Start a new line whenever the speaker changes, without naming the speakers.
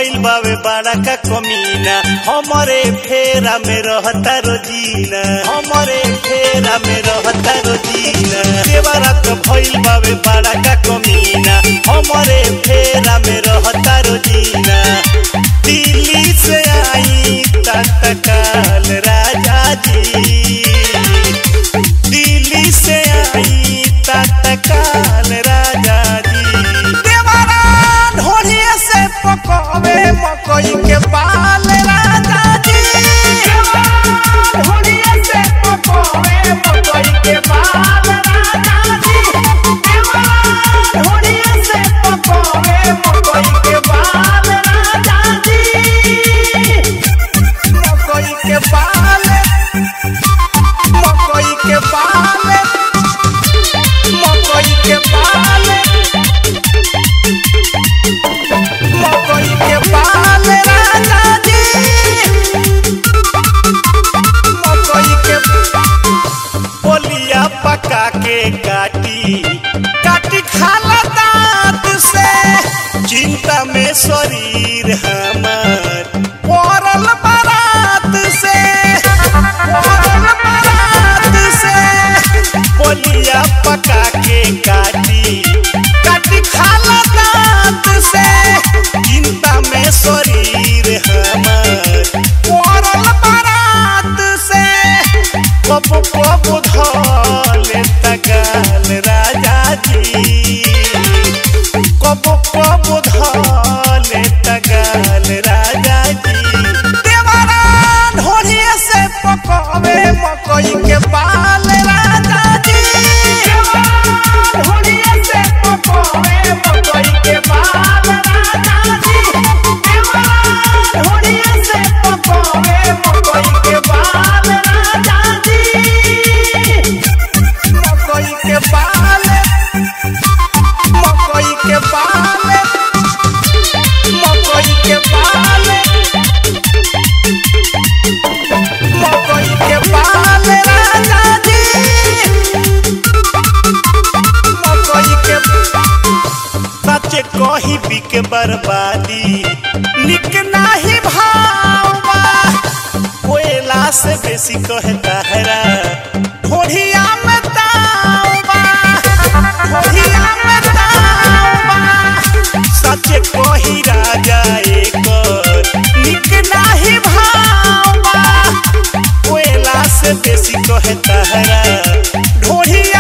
भइल बावे बड़ा का कमीना हमरे फेरा में रहता रोजीना हमरे फेरा में रहता रोजीना देवरा के भइल बावे बड़ा का कमीना हमरे फेरा में रहता रोजीना दिल्ली से आई तत्काल राजा जी दिल्ली से आई तत्काल राजा जी देवरा ढोलिया से पकवे मकई के बाल राजा जी
ढोलिया से पकोवे मकई के बाल राजा जी ढोलिया से पकोवे मकई के बाल राजा जी
मकई के बाल मकई के बाल मकई के बाल मकई के बाल राजा जी मकई के पोलिया पका के काटी काटी खाला दांत से चिंता में शरीर हमार पड़ल बारात से पड़ल बारात से पोलिया पका के काटी काटी खाला दांत से चिंता में शरीर हमार पड़ल बारात से कब कब धले तगाल राजा जी कब कब धले तगाल राजा जी देवरा ढोलिया से पकवे मकई के बाल राजा जी
ढोलिया से पकोवे मकई के बाल राजा जी ढोलिया से पकोवे मकई के बाल राजा जी
मकई के बाल मकई के बाल मकई के बाल मकई के बाल राजा जी मकई के सच कही बिक बर्बादी निक नाही भावा कोयला से बेसी कहता हरा ढोढ़िया में तावा ढोढ़िया में तावा सच कही राजा एक निक नाही भावा कोयला से बेसी कहता हरा ढोढ़िया